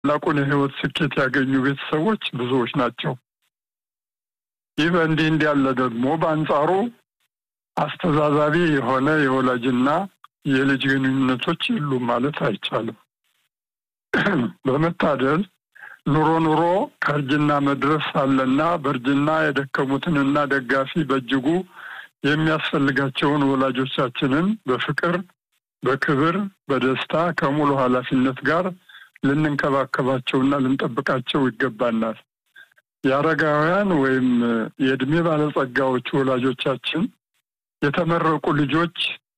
ታላቁን የህይወት ስኬት ያገኙ ቤተሰቦች ብዙዎች ናቸው። ይህ በእንዲህ እንዲህ ያለ ደግሞ በአንጻሩ አስተዛዛቢ የሆነ የወላጅና የልጅ ግንኙነቶች የሉም ማለት አይቻልም። በመታደል ኑሮ ኑሮ ከእርጅና መድረስ አለና በእርጅና የደከሙትንና ደጋፊ በእጅጉ የሚያስፈልጋቸውን ወላጆቻችንን በፍቅር፣ በክብር፣ በደስታ ከሙሉ ኃላፊነት ጋር ልንንከባከባቸውና ልንጠብቃቸው ይገባናል። የአረጋውያን ወይም የእድሜ ባለጸጋዎች ወላጆቻችን የተመረቁ ልጆች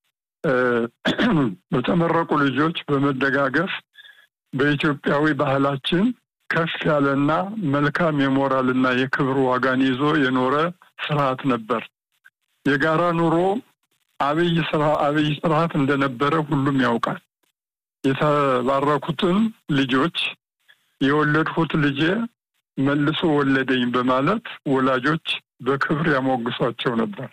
በተመረቁ ልጆች በመደጋገፍ በኢትዮጵያዊ ባህላችን ከፍ ያለና መልካም የሞራልና የክብር ዋጋን ይዞ የኖረ ስርዓት ነበር። የጋራ ኑሮ አብይ ስራ አብይ ስርዓት እንደነበረ ሁሉም ያውቃል። የተባረኩትን ልጆች የወለድሁት ልጄ መልሶ ወለደኝ በማለት ወላጆች በክብር ያሞግሷቸው ነበር።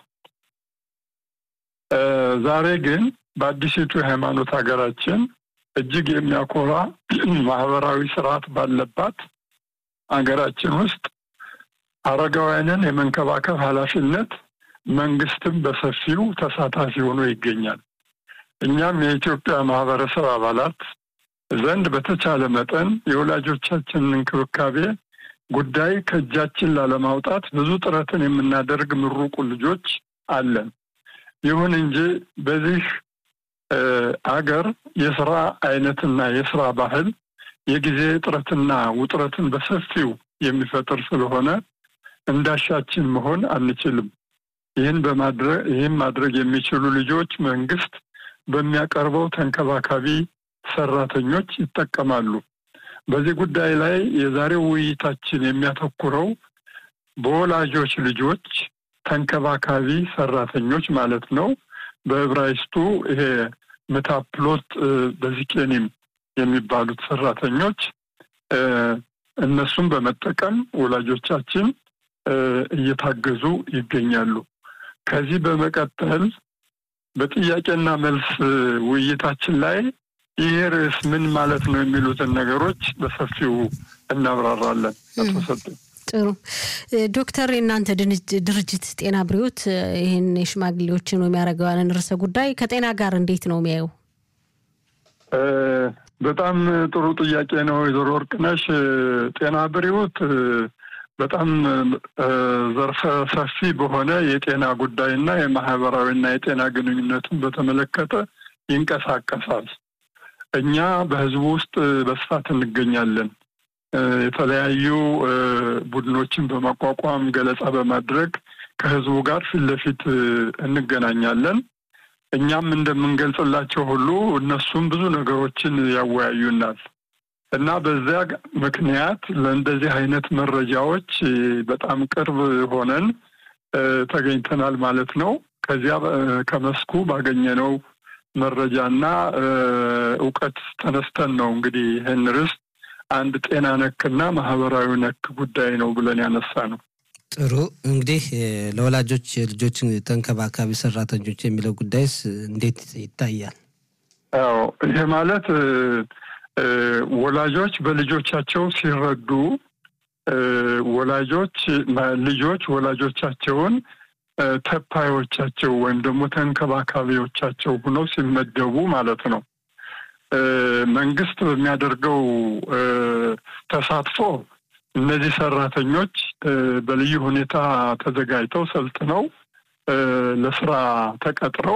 ዛሬ ግን በአዲሲቱ የሃይማኖት ሀገራችን እጅግ የሚያኮራ ማህበራዊ ስርዓት ባለባት ሀገራችን ውስጥ አረጋውያንን የመንከባከብ ኃላፊነት መንግስትም በሰፊው ተሳታፊ ሆኖ ይገኛል። እኛም የኢትዮጵያ ማህበረሰብ አባላት ዘንድ በተቻለ መጠን የወላጆቻችንን እንክብካቤ ጉዳይ ከእጃችን ላለማውጣት ብዙ ጥረትን የምናደርግ ምሩቁ ልጆች አለን። ይሁን እንጂ በዚህ አገር የስራ አይነትና የስራ ባህል የጊዜ እጥረትና ውጥረትን በሰፊው የሚፈጥር ስለሆነ እንዳሻችን መሆን አንችልም። ይህን በማድረግ ይህን ማድረግ የሚችሉ ልጆች መንግስት በሚያቀርበው ተንከባካቢ ሰራተኞች ይጠቀማሉ። በዚህ ጉዳይ ላይ የዛሬው ውይይታችን የሚያተኩረው በወላጆች ልጆች ተንከባካቢ ሰራተኞች ማለት ነው። በዕብራይስጡ ይሄ ምታፕሎት በዚቄኒም የሚባሉት ሰራተኞች እነሱን በመጠቀም ወላጆቻችን እየታገዙ ይገኛሉ። ከዚህ በመቀጠል በጥያቄና መልስ ውይይታችን ላይ ይህ ርዕስ ምን ማለት ነው የሚሉትን ነገሮች በሰፊው እናብራራለን። አቶ ሰጠኝ ጥሩ ዶክተር፣ የእናንተ ድርጅት ጤና ብሪዎት ይህን የሽማግሌዎችን ወይም ያደረገዋንን ርዕሰ ጉዳይ ከጤና ጋር እንዴት ነው የሚያየው? በጣም ጥሩ ጥያቄ ነው ወይዘሮ ወርቅነሽ። ጤና ብሪዎት በጣም ዘርፈ ሰፊ በሆነ የጤና ጉዳይና የማህበራዊና የጤና ግንኙነቱን በተመለከተ ይንቀሳቀሳል። እኛ በህዝቡ ውስጥ በስፋት እንገኛለን። የተለያዩ ቡድኖችን በማቋቋም ገለጻ በማድረግ ከህዝቡ ጋር ፊት ለፊት እንገናኛለን። እኛም እንደምንገልጽላቸው ሁሉ እነሱም ብዙ ነገሮችን ያወያዩናል እና በዚያ ምክንያት ለእንደዚህ አይነት መረጃዎች በጣም ቅርብ ሆነን ተገኝተናል ማለት ነው። ከዚያ ከመስኩ ባገኘነው መረጃና እውቀት ተነስተን ነው እንግዲህ ይህን ርዕስ አንድ ጤና ነክና ማህበራዊ ነክ ጉዳይ ነው ብለን ያነሳ ነው። ጥሩ እንግዲህ ለወላጆች የልጆችን ተንከባካቢ ሰራተኞች የሚለው ጉዳይስ እንዴት ይታያል? አዎ ይሄ ማለት ወላጆች በልጆቻቸው ሲረዱ ወላጆች ልጆች ወላጆቻቸውን ተፓዮቻቸው ወይም ደግሞ ተንከባካቢዎቻቸው ሆነው ሲመደቡ ማለት ነው። መንግስት በሚያደርገው ተሳትፎ እነዚህ ሰራተኞች በልዩ ሁኔታ ተዘጋጅተው ሰልጥነው ለስራ ተቀጥረው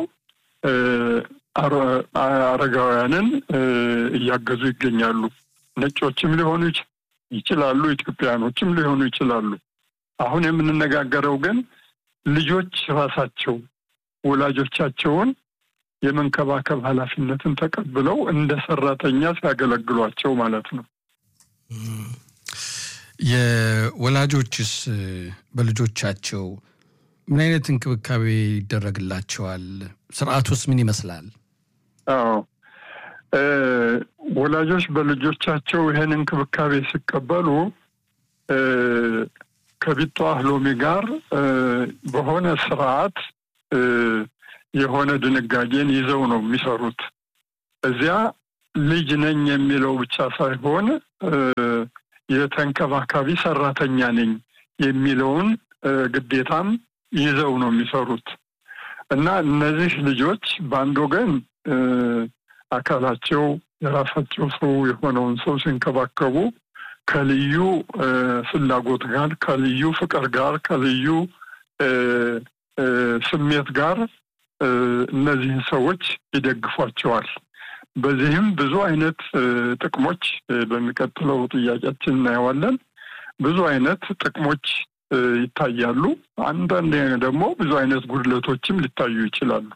አረጋውያንን እያገዙ ይገኛሉ። ነጮችም ሊሆኑ ይችላሉ፣ ኢትዮጵያኖችም ሊሆኑ ይችላሉ። አሁን የምንነጋገረው ግን ልጆች ራሳቸው ወላጆቻቸውን የመንከባከብ ኃላፊነትን ተቀብለው እንደ ሰራተኛ ሲያገለግሏቸው ማለት ነው። የወላጆችስ በልጆቻቸው ምን አይነት እንክብካቤ ይደረግላቸዋል? ስርዓቱስ ምን ይመስላል? አዎ ወላጆች በልጆቻቸው ይህን እንክብካቤ ሲቀበሉ ከቢቷ ሎሚ ጋር በሆነ ስርዓት የሆነ ድንጋጌን ይዘው ነው የሚሰሩት። እዚያ ልጅ ነኝ የሚለው ብቻ ሳይሆን የተንከባካቢ ሰራተኛ ነኝ የሚለውን ግዴታም ይዘው ነው የሚሰሩት እና እነዚህ ልጆች በአንድ ወገን አካላቸው የራሳቸው ሰው የሆነውን ሰው ሲንከባከቡ ከልዩ ፍላጎት ጋር ከልዩ ፍቅር ጋር ከልዩ ስሜት ጋር እነዚህን ሰዎች ይደግፏቸዋል። በዚህም ብዙ አይነት ጥቅሞች በሚቀጥለው ጥያቄያችን እናየዋለን። ብዙ አይነት ጥቅሞች ይታያሉ። አንዳንድ ደግሞ ብዙ አይነት ጉድለቶችም ሊታዩ ይችላሉ።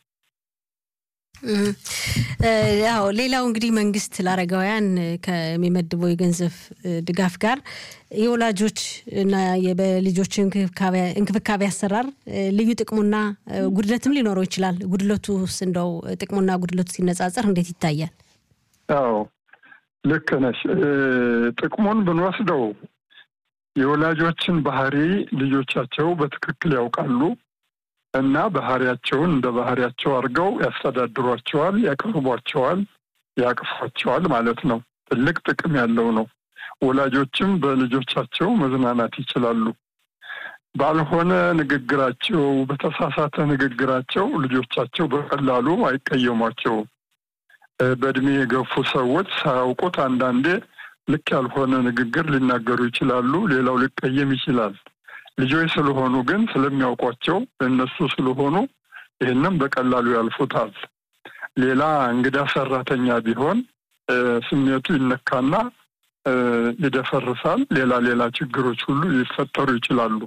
ያው ሌላው እንግዲህ መንግስት ለአረጋውያን ከሚመድበው የገንዘብ ድጋፍ ጋር የወላጆች እና በልጆች እንክብካቤ አሰራር ልዩ ጥቅሙና ጉድለትም ሊኖረው ይችላል። ጉድለቱስ እንደው ጥቅሙና ጉድለቱ ሲነጻጸር እንዴት ይታያል? አዎ ልክ ነሽ። ጥቅሙን ብንወስደው የወላጆችን ባህሪ ልጆቻቸው በትክክል ያውቃሉ እና ባህሪያቸውን እንደ ባህሪያቸው አድርገው ያስተዳድሯቸዋል፣ ያቀርቧቸዋል፣ ያቅፏቸዋል ማለት ነው። ትልቅ ጥቅም ያለው ነው። ወላጆችም በልጆቻቸው መዝናናት ይችላሉ። ባልሆነ ንግግራቸው፣ በተሳሳተ ንግግራቸው ልጆቻቸው በቀላሉ አይቀየሟቸውም። በእድሜ የገፉ ሰዎች ሳያውቁት አንዳንዴ ልክ ያልሆነ ንግግር ሊናገሩ ይችላሉ። ሌላው ሊቀየም ይችላል። ልጆች ስለሆኑ ግን ስለሚያውቋቸው እነሱ ስለሆኑ ይህንም በቀላሉ ያልፉታል። ሌላ እንግዳ ሰራተኛ ቢሆን ስሜቱ ይነካና ይደፈርሳል። ሌላ ሌላ ችግሮች ሁሉ ሊፈጠሩ ይችላሉ።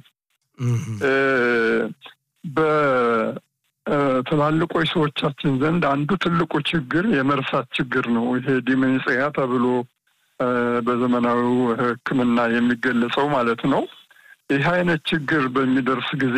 በትላልቆች ሰዎቻችን ዘንድ አንዱ ትልቁ ችግር የመርሳት ችግር ነው። ይሄ ዲሜንጽያ ተብሎ በዘመናዊው ሕክምና የሚገለጸው ማለት ነው። ይህ አይነት ችግር በሚደርስ ጊዜ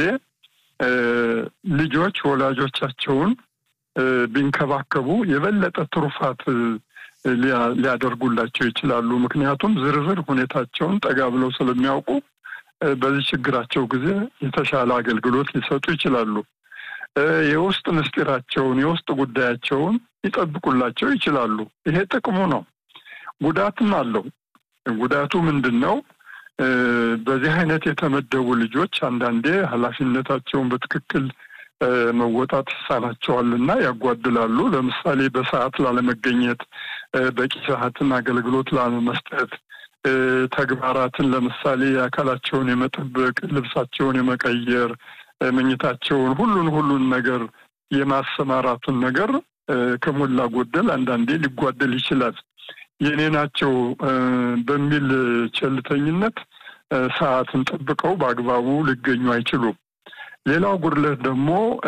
ልጆች ወላጆቻቸውን ቢንከባከቡ የበለጠ ትሩፋት ሊያደርጉላቸው ይችላሉ። ምክንያቱም ዝርዝር ሁኔታቸውን ጠጋ ብለው ስለሚያውቁ በዚህ ችግራቸው ጊዜ የተሻለ አገልግሎት ሊሰጡ ይችላሉ። የውስጥ ምስጢራቸውን፣ የውስጥ ጉዳያቸውን ሊጠብቁላቸው ይችላሉ። ይሄ ጥቅሙ ነው። ጉዳትም አለው። ጉዳቱ ምንድን ነው? በዚህ አይነት የተመደቡ ልጆች አንዳንዴ ኃላፊነታቸውን በትክክል መወጣት ይሳናቸዋል እና ያጓድላሉ። ለምሳሌ በሰዓት ላለመገኘት፣ በቂ ሰዓትን አገልግሎት ላለመስጠት፣ ተግባራትን ለምሳሌ አካላቸውን የመጠበቅ፣ ልብሳቸውን የመቀየር፣ መኝታቸውን፣ ሁሉን ሁሉን ነገር የማሰማራቱን ነገር ከሞላ ጎደል አንዳንዴ ሊጓደል ይችላል። የኔ ናቸው በሚል ቸልተኝነት ሰዓትን ጠብቀው በአግባቡ ሊገኙ አይችሉም። ሌላው ጉድለት ደግሞ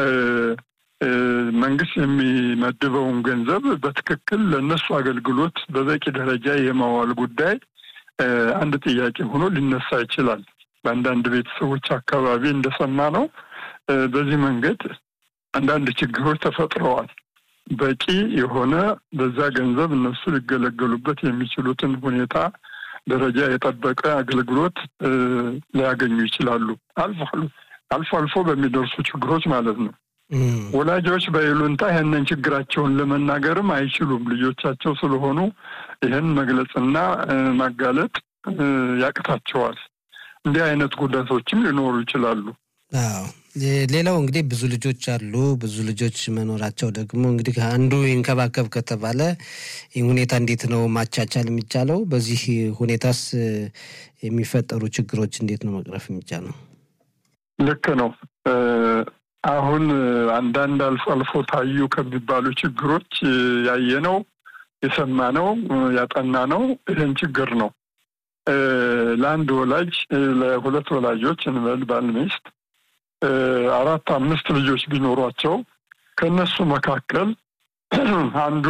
መንግስት የሚመድበውን ገንዘብ በትክክል ለእነሱ አገልግሎት በበቂ ደረጃ የማዋል ጉዳይ አንድ ጥያቄ ሆኖ ሊነሳ ይችላል። በአንዳንድ ቤተሰቦች አካባቢ እንደሰማ ነው። በዚህ መንገድ አንዳንድ ችግሮች ተፈጥረዋል። በቂ የሆነ በዛ ገንዘብ እነሱ ሊገለገሉበት የሚችሉትን ሁኔታ ደረጃ የጠበቀ አገልግሎት ሊያገኙ ይችላሉ። አልፎ አልፎ አልፎ በሚደርሱ ችግሮች ማለት ነው። ወላጆች በይሉንታ ይህንን ችግራቸውን ለመናገርም አይችሉም። ልጆቻቸው ስለሆኑ ይህን መግለጽና ማጋለጥ ያቅታቸዋል። እንዲህ አይነት ጉዳቶችም ሊኖሩ ይችላሉ። አዎ ሌላው እንግዲህ ብዙ ልጆች አሉ። ብዙ ልጆች መኖራቸው ደግሞ እንግዲህ አንዱ ይንከባከብ ከተባለ ይህ ሁኔታ እንዴት ነው ማቻቻል የሚቻለው? በዚህ ሁኔታስ የሚፈጠሩ ችግሮች እንዴት ነው መቅረፍ የሚቻለው? ልክ ነው። አሁን አንዳንድ አልፎ አልፎ ታዩ ከሚባሉ ችግሮች ያየነው የሰማነው ያጠናነው ይህን ችግር ነው። ለአንድ ወላጅ ለሁለት ወላጆች እንበል ባል ሚስት አራት አምስት ልጆች ቢኖሯቸው ከእነሱ መካከል አንዱ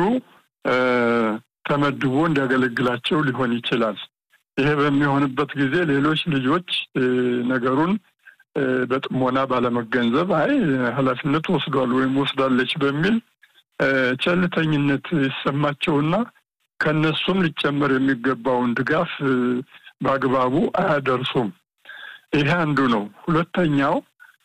ተመድቦ እንዲያገለግላቸው ሊሆን ይችላል። ይሄ በሚሆንበት ጊዜ ሌሎች ልጆች ነገሩን በጥሞና ባለመገንዘብ አይ ኃላፊነት ወስዷል ወይም ወስዳለች በሚል ቸልተኝነት ይሰማቸውና ከእነሱም ሊጨመር የሚገባውን ድጋፍ በአግባቡ አያደርሱም። ይሄ አንዱ ነው። ሁለተኛው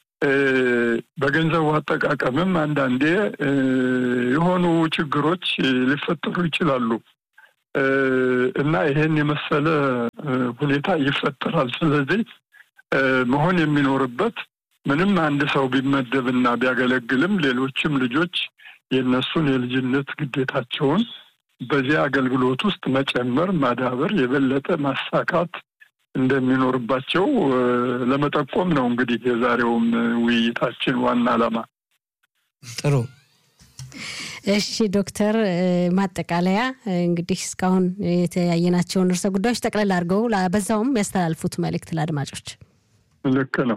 በገንዘቡ አጠቃቀምም አንዳንዴ የሆኑ ችግሮች ሊፈጠሩ ይችላሉ። እና ይሄን የመሰለ ሁኔታ ይፈጠራል። ስለዚህ መሆን የሚኖርበት ምንም አንድ ሰው ቢመደብና ቢያገለግልም ሌሎችም ልጆች የእነሱን የልጅነት ግዴታቸውን በዚህ አገልግሎት ውስጥ መጨመር፣ ማዳበር፣ የበለጠ ማሳካት እንደሚኖርባቸው ለመጠቆም ነው። እንግዲህ የዛሬውም ውይይታችን ዋና ዓላማ። ጥሩ። እሺ ዶክተር፣ ማጠቃለያ እንግዲህ እስካሁን የተያየናቸውን ርዕሰ ጉዳዮች ጠቅለል አድርገው በዛውም ያስተላልፉት መልእክት ለአድማጮች። ልክ ነው።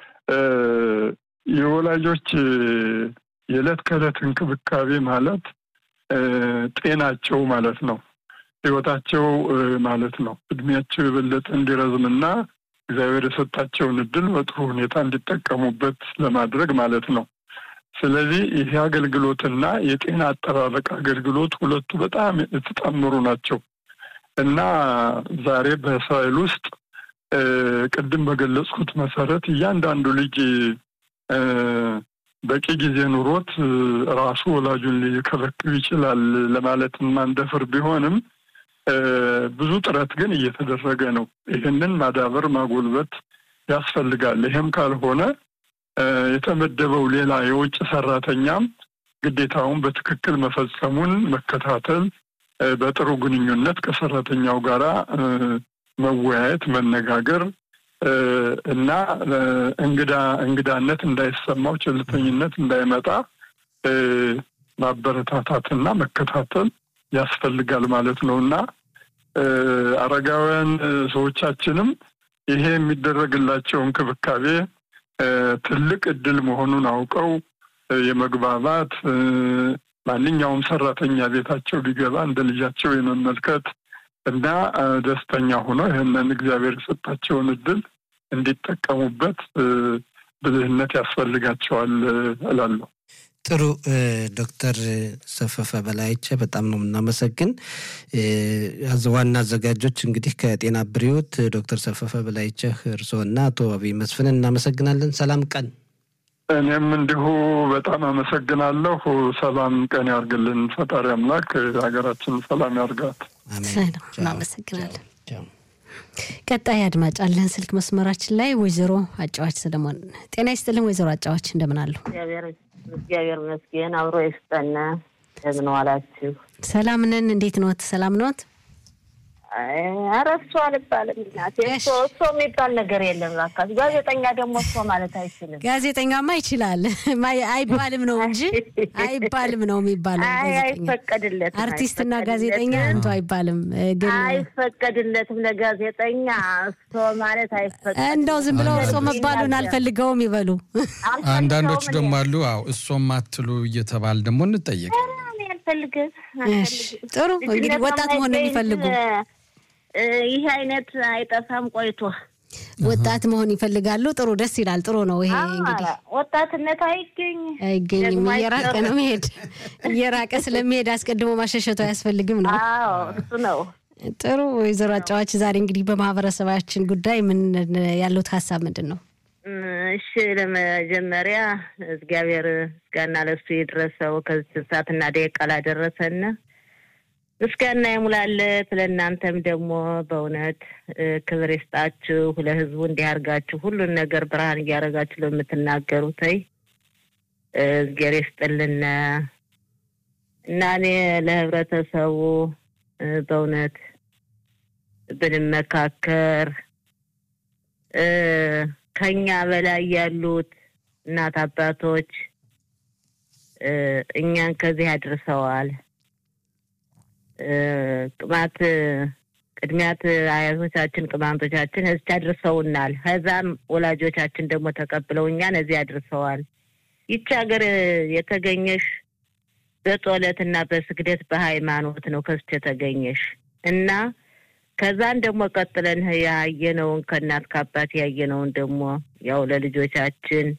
የወላጆች የዕለት ከዕለት እንክብካቤ ማለት ጤናቸው ማለት ነው። ህይወታቸው ማለት ነው። እድሜያቸው የበለጠ እንዲረዝምና እግዚአብሔር የሰጣቸውን እድል በጥሩ ሁኔታ እንዲጠቀሙበት ለማድረግ ማለት ነው። ስለዚህ ይህ አገልግሎትና የጤና አጠባበቅ አገልግሎት ሁለቱ በጣም የተጣመሩ ናቸው እና ዛሬ በእስራኤል ውስጥ ቅድም በገለጽኩት መሰረት እያንዳንዱ ልጅ በቂ ጊዜ ኑሮት ራሱ ወላጁን ሊከበክብ ይችላል ለማለት ማንደፍር ቢሆንም ብዙ ጥረት ግን እየተደረገ ነው። ይህንን ማዳበር ማጎልበት ያስፈልጋል። ይህም ካልሆነ የተመደበው ሌላ የውጭ ሰራተኛም ግዴታውን በትክክል መፈጸሙን መከታተል፣ በጥሩ ግንኙነት ከሰራተኛው ጋራ መወያየት፣ መነጋገር እና እንግዳ እንግዳነት እንዳይሰማው ቸልተኝነት እንዳይመጣ ማበረታታትና መከታተል ያስፈልጋል ማለት ነው እና አረጋውያን ሰዎቻችንም ይሄ የሚደረግላቸው እንክብካቤ ትልቅ እድል መሆኑን አውቀው የመግባባት ማንኛውም ሰራተኛ ቤታቸው ሊገባ እንደ ልጃቸው የመመልከት እና ደስተኛ ሆነው ይህንን እግዚአብሔር የሰጣቸውን እድል እንዲጠቀሙበት ብልህነት ያስፈልጋቸዋል እላለሁ። ጥሩ ዶክተር ሰፈፈ በላይቸ በጣም ነው የምናመሰግን። ዋና አዘጋጆች እንግዲህ ከጤና ብሪዎት ዶክተር ሰፈፈ በላይቸ እርስዎና አቶ አብይ መስፍን እናመሰግናለን። ሰላም ቀን። እኔም እንዲሁ በጣም አመሰግናለሁ። ሰላም ቀን ያርግልን ፈጣሪ አምላክ ሀገራችን ሰላም ያርጋት። እናመሰግናለን። ቀጣይ አድማጭ አለን ስልክ መስመራችን ላይ ወይዘሮ አጫዋች ሰለሞን። ጤና ይስጥልን ወይዘሮ አጫዋች እንደምን አሉ? እግዚአብሔር ይመስገን አብሮ ይስጠን። እንደምን ዋላችሁ? ሰላም ነን። እንዴት ኖት? ሰላም ኖት? ኧረ እሱ አልባልም እናቴ። እሱ እሱ የሚባል ነገር የለም። እባክህ ጋዜጠኛ ደግሞ እሱ ማለት አይችልም። ጋዜጠኛማ ይችላል አይባልም ነው እንጂ አይባልም ነው የሚባለው። አይፈቀድለትም። አርቲስትና ጋዜጠኛ አንቱ አይባልም። ግን አይፈቀድለትም ለጋዜጠኛ እሱ ማለት አይፈቀድም። እንደው ዝም ብለው እሶ መባሉን አልፈልገውም ይበሉ። አንዳንዶቹ ደግሞ አሉ። አዎ እሶም አትሉ እየተባል ደግሞ እንጠየቅ አልፈልግም። ጥሩ እንግዲህ ወጣት መሆን ነው የሚፈልጉ ይህ አይነት አይጠፋም ቆይቶ ወጣት መሆን ይፈልጋሉ። ጥሩ ደስ ይላል። ጥሩ ነው። ይሄ እንግዲህ ወጣትነት አይገኝ አይገኝም። እየራቀ ነው መሄድ። እየራቀ ስለሚሄድ አስቀድሞ ማሸሸቱ አያስፈልግም ነው። እሱ ነው። ጥሩ ወይዘሮ አጫዋች፣ ዛሬ እንግዲህ በማህበረሰባችን ጉዳይ ምን ያሉት ሀሳብ ምንድን ነው? እሺ ለመጀመሪያ እግዚአብሔር ምስጋና ለሱ የደረሰው ከዚህ ሰዓትና ደቂቃ ላደረሰን ምስጋና ይሙላለት። ለእናንተም ደግሞ በእውነት ክብር ይስጣችሁ። ለህዝቡ እንዲህ አድርጋችሁ ሁሉን ነገር ብርሃን እያደረጋችሁ ለምትናገሩት እግዚአብሔር ይስጥልን እና እኔ ለህብረተሰቡ በእውነት ብንመካከር ከኛ በላይ ያሉት እናት አባቶች እኛን ከዚህ አድርሰዋል። ቅማት ቅድሚያት አያቶቻችን ቅማንቶቻችን እዚህ አድርሰውናል። ከዛም ወላጆቻችን ደግሞ ተቀብለው እኛን እዚህ አድርሰዋል። ይቺ ሀገር የተገኘሽ በጸሎት እና በስግደት በሃይማኖት ነው ከስች የተገኘሽ እና ከዛን ደግሞ ቀጥለን ያየነውን ከእናት ከአባት ያየነውን ደግሞ ያው ለልጆቻችን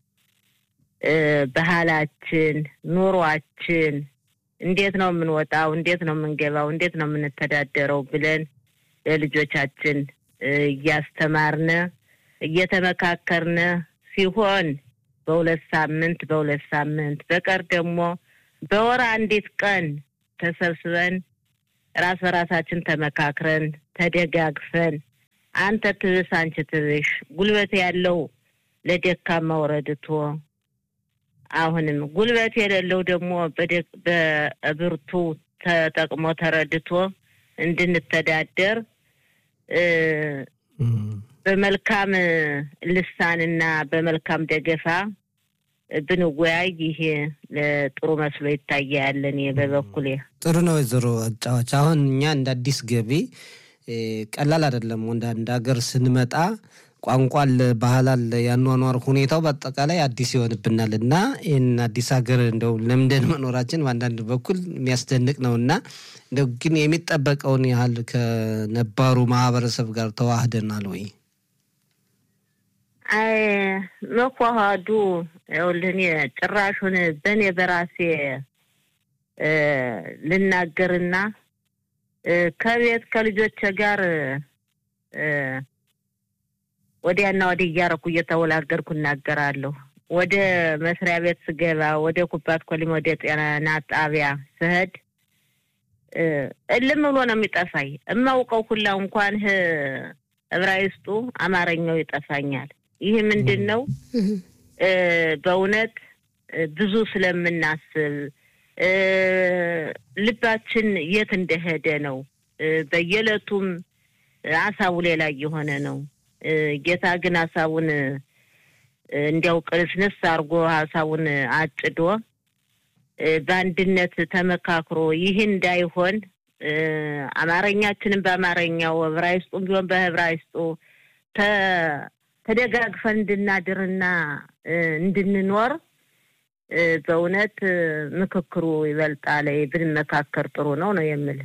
ባህላችን፣ ኑሯችን እንዴት ነው የምንወጣው፣ እንዴት ነው የምንገባው፣ እንዴት ነው የምንተዳደረው ብለን ለልጆቻችን እያስተማርነ እየተመካከርነ ሲሆን በሁለት ሳምንት በሁለት ሳምንት በቀር ደግሞ በወር አንዲት ቀን ተሰብስበን ራስ በራሳችን ተመካክረን ተደጋግፈን አንተ ትብስ አንቺ ትብሽ ጉልበት ያለው ለደካማው ረድቶ አሁንም ጉልበት የሌለው ደግሞ በብርቱ ተጠቅሞ ተረድቶ እንድንተዳደር በመልካም ልሳንና በመልካም ደገፋ ብንወያይ ይሄ ጥሩ መስሎ ይታያል። እኔ በበኩሌ ጥሩ ነው። ወይዘሮ አጫዋች አሁን እኛ እንደ አዲስ ገቢ ቀላል አይደለም። ወደ አንድ ሀገር ስንመጣ ቋንቋ አለ፣ ባህል አለ፣ ያኗኗር ሁኔታው በአጠቃላይ አዲስ ይሆንብናል እና ይህን አዲስ ሀገር እንደው ለምደን መኖራችን በአንዳንድ በኩል የሚያስደንቅ ነው እና እንደው ግን የሚጠበቀውን ያህል ከነባሩ ማህበረሰብ ጋር ተዋህደናል ወይ? አይ መኳሃዱ ይኸውልህ እኔ ጭራሹን በእኔ በራሴ ልናገርና ከቤት ከልጆቼ ጋር ወዲያና ወዲህ እያረኩ እየተወላገርኩ እናገራለሁ። ወደ መስሪያ ቤት ስገባ፣ ወደ ኩባት ኮሊም፣ ወደ ጤና ጣቢያ ስሄድ እልም ብሎ ነው የሚጠፋኝ። እማውቀው ሁላ እንኳን እብራይስጡ አማርኛው ይጠፋኛል። ይህ ምንድን ነው? በእውነት ብዙ ስለምናስብ ልባችን የት እንደሄደ ነው። በየዕለቱም ሀሳቡ ሌላ እየሆነ ነው። ጌታ ግን ሀሳቡን እንዲያው ቅንስንስ አድርጎ ሀሳቡን አጭዶ በአንድነት ተመካክሮ ይህ እንዳይሆን አማርኛችንን በአማርኛው ዕብራይስጡም ቢሆን በዕብራይስጡ ተደጋግፈን እንድናድርና እንድንኖር በእውነት ምክክሩ ይበልጣል። ብንመካከር ጥሩ ነው ነው የምል።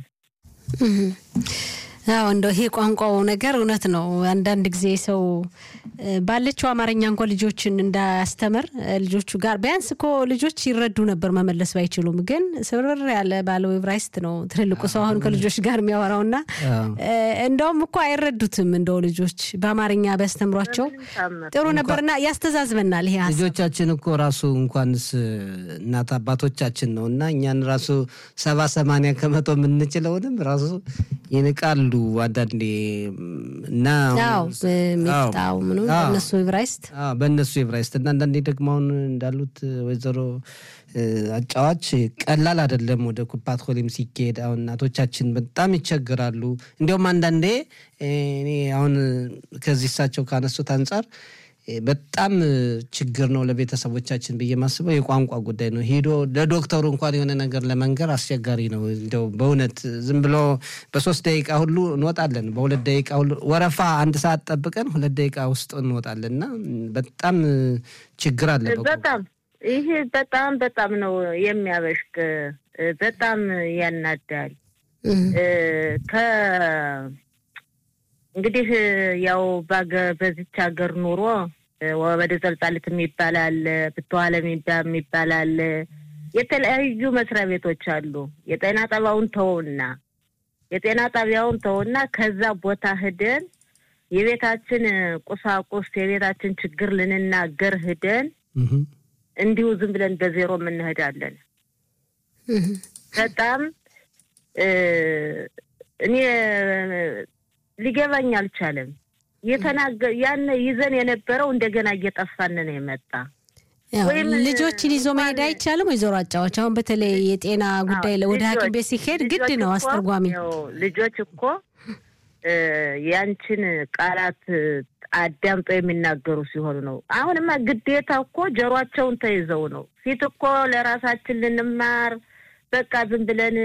አዎ እንደው ይሄ ቋንቋው ነገር እውነት ነው። አንዳንድ ጊዜ ሰው ባለችው አማርኛ እንኳ ልጆችን እንዳያስተምር ልጆቹ ጋር ቢያንስ እኮ ልጆች ይረዱ ነበር መመለስ ባይችሉም፣ ግን ስብርር ያለ ባለው ዕብራይስጥ ነው ትልልቁ ሰው አሁን ከልጆች ጋር የሚያወራውና እንደውም እኮ አይረዱትም። እንደው ልጆች በአማርኛ ቢያስተምሯቸው ጥሩ ነበርና ያስተዛዝበናል። ይሄ ልጆቻችን እኮ ራሱ እንኳንስ እናት አባቶቻችን ነው እና እኛን ራሱ ሰባ ሰማንያ ከመቶ የምንችለውንም ራሱ ይንቃሉ አንዳንዴ እና ሚፍጣው ምኑ በእነሱ ዕብራይስጥ በእነሱ ዕብራይስጥ እና አንዳንዴ ደግሞ አሁን እንዳሉት ወይዘሮ አጫዋች ቀላል አይደለም። ወደ ኩባት ኮሊም ሲካሄድ አሁን እናቶቻችን በጣም ይቸግራሉ። እንዲያውም አንዳንዴ እኔ አሁን ከዚህ እሳቸው ካነሱት አንጻር በጣም ችግር ነው ለቤተሰቦቻችን ብዬ ማስበው የቋንቋ ጉዳይ ነው። ሄዶ ለዶክተሩ እንኳን የሆነ ነገር ለመንገር አስቸጋሪ ነው። እንደው በእውነት ዝም ብሎ በሶስት ደቂቃ ሁሉ እንወጣለን፣ በሁለት ደቂቃ ሁሉ ወረፋ አንድ ሰዓት ጠብቀን ሁለት ደቂቃ ውስጥ እንወጣለን እና በጣም ችግር አለ። በጣም ይህ በጣም በጣም ነው የሚያበሽቅ፣ በጣም ያናዳል። ከ እንግዲህ ያው በዚች ሀገር ኑሮ ወደ ዘልጣልት የሚባል አለ፣ ብትዋለም የሚባል አለ። የተለያዩ መስሪያ ቤቶች አሉ። የጤና ጣቢያውን ተውና የጤና ጣቢያውን ተውና ከዛ ቦታ ሂደን የቤታችን ቁሳቁስ የቤታችን ችግር ልንናገር ሂደን እንዲሁ ዝም ብለን በዜሮ የምንሄዳለን። በጣም እኔ ሊገባኝ አልቻለም። የተናገ ያን ይዘን የነበረው እንደገና እየጠፋን ነው የመጣ። ልጆችን ይዞ መሄድ አይቻልም። ወይዘሮ አጫዎች አሁን በተለይ የጤና ጉዳይ ወደ ሐኪም ቤት ሲሄድ ግድ ነው አስተርጓሚ። ልጆች እኮ ያንቺን ቃላት አዳምጠው የሚናገሩ ሲሆኑ ነው። አሁንማ ግዴታ እኮ ጆሯቸውን ተይዘው ነው። ፊት እኮ ለራሳችን ልንማር በቃ ዝም ብለን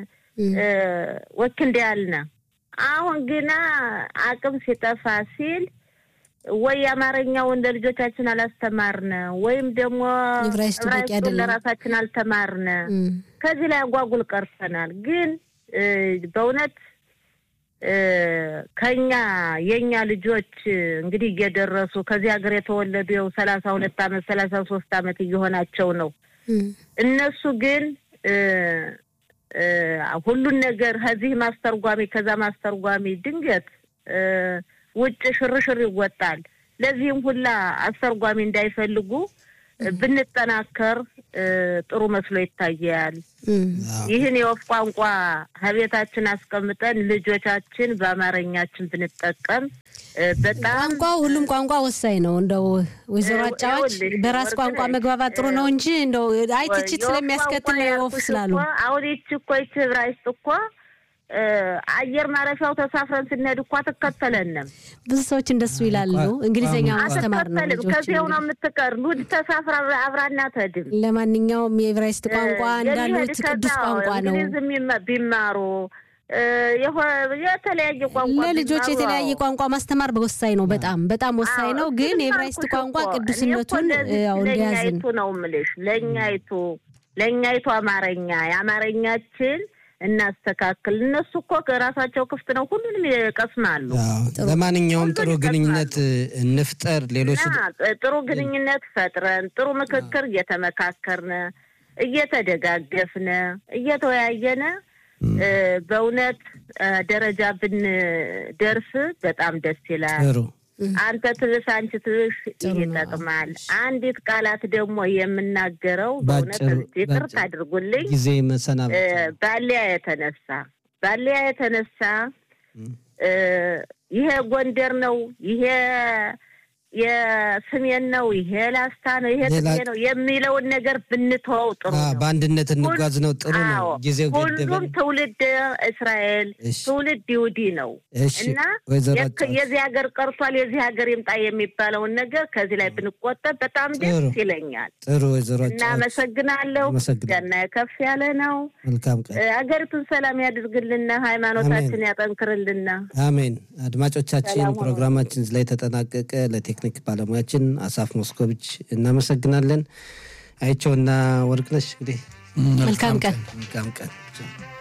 ወኪል ያልነ አሁን ግና አቅም ሲጠፋ ሲል ወይ አማርኛውን ለልጆቻችን አላስተማርነ ወይም ደግሞ ዕብራይስጡን ለራሳችን አልተማርነ። ከዚህ ላይ አጓጉል ቀርተናል። ግን በእውነት ከኛ የኛ ልጆች እንግዲህ እየደረሱ ከዚህ ሀገር የተወለዱ የው ሰላሳ ሁለት አመት ሰላሳ ሶስት አመት እየሆናቸው ነው። እነሱ ግን ሁሉን ነገር ከዚህ ማስተርጓሚ ከዛ ማስተርጓሚ ድንገት ውጭ ሽርሽር ይወጣል። ለዚህም ሁላ አስተርጓሚ እንዳይፈልጉ ብንጠናከር ጥሩ መስሎ ይታያል። ይህን የወፍ ቋንቋ ከቤታችን አስቀምጠን ልጆቻችን በአማርኛችን ብንጠቀም በጣም ቋንቋ ሁሉም ቋንቋ ወሳኝ ነው። እንደው ወይዘሮ አጫዋች በራስ ቋንቋ መግባባት ጥሩ ነው እንጂ እንደው አይ ትችት ስለሚያስከትል ወፍ ስላሉ አሁን ይቺ እኮ ይቺ ዕብራይስጥ እኮ አየር ማረፊያው ተሳፍረን ስንሄድ እኮ አትከተለንም። ብዙ ሰዎች እንደሱ ይላሉ። እንግሊዝኛ ማስተማር ነው ልጆች ከዚያው ነው የምትቀር ሉድ ተሳፍራ አብራና ተድም። ለማንኛውም የዕብራይስጥ ቋንቋ እንዳሉት ቅዱስ ቋንቋ ነው። እንግሊዝ ቢማሩ የተለያየ ቋንቋ ለልጆች የተለያየ ቋንቋ ማስተማር ወሳኝ ነው። በጣም በጣም ወሳኝ ነው። ግን የዕብራይስጥ ቋንቋ ቅዱስነቱን ያው እንደያዝን ነው የምልሽ። ለእኛይቱ ለእኛይቱ አማርኛ የአማርኛችን እናስተካክል። እነሱ እኮ ከራሳቸው ክፍት ነው፣ ሁሉንም ይቀስማሉ። ለማንኛውም ጥሩ ግንኙነት እንፍጠር። ሌሎች ጥሩ ግንኙነት ፈጥረን ጥሩ ምክክር እየተመካከርን እየተደጋገፍን እየተወያየን በእውነት ደረጃ ብንደርስ በጣም ደስ ይላል። አንተ ትብስ አንቺ ትብስ ይጠቅማል። አንዲት ቃላት ደግሞ የምናገረው በእውነት ይቅርታ አድርጉልኝ፣ ጊዜ መሰናበት ባሊያ የተነሳ ባሊያ የተነሳ ይሄ ጎንደር ነው ይሄ የስሜን ነው ይሄ ላስታ ነው ይሄ ትሜ ነው የሚለውን ነገር ብንተወው ጥሩ ነው። በአንድነት እንጓዝ ነው ጥሩ ነው። ጊዜው ሁሉም ትውልድ እስራኤል ትውልድ ይሁዲ ነው እና የዚህ ሀገር ቀርቷል የዚህ ሀገር ይምጣ የሚባለውን ነገር ከዚህ ላይ ብንቆጠብ በጣም ደስ ይለኛል። ጥሩ ወይዘሮ እናመሰግናለሁ። ገና ከፍ ያለ ነው። መልካም ቀን። ሀገሪቱን ሰላም ያድርግልና፣ ሃይማኖታችን ያጠንክርልና። አሜን። አድማጮቻችን ፕሮግራማችን ላይ ተጠናቀቀ። ለቴክኒክ ባለሙያችን አሳፍ ሞስኮቪች እናመሰግናለን። አይቸውና ወርቅነሽ እንግዲህ መልካም ቀን መልካም ቀን